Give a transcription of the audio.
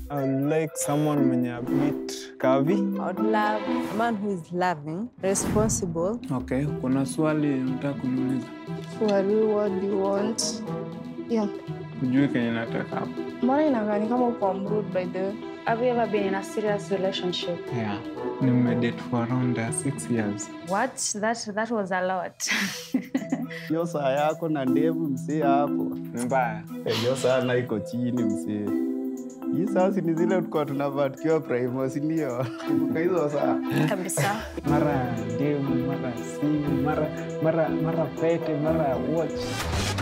I would like someone mwenye a bit curvy. I would love a man who is loving, responsible. Okay, kuna swali nataka kuniuliza. Well, what do you want? Yeah. Ujue kenye nataka hapo. Mbona inakaa ni kama uko mrude by the way? Have you ever been in a serious relationship? Yeah. Nimedate for around uh, six years. What? That that was a lot. hiyo saa yako na ndevu msee hapo Ni mbaya. Eh, hiyo saa na iko chini msee hii saa si ni zile tulikuwa tunavaa tukiwa primo sindio kumbuka hizo saa Kabisa. Mara ndevu, mara simu, mara mara mara pete, mara watch.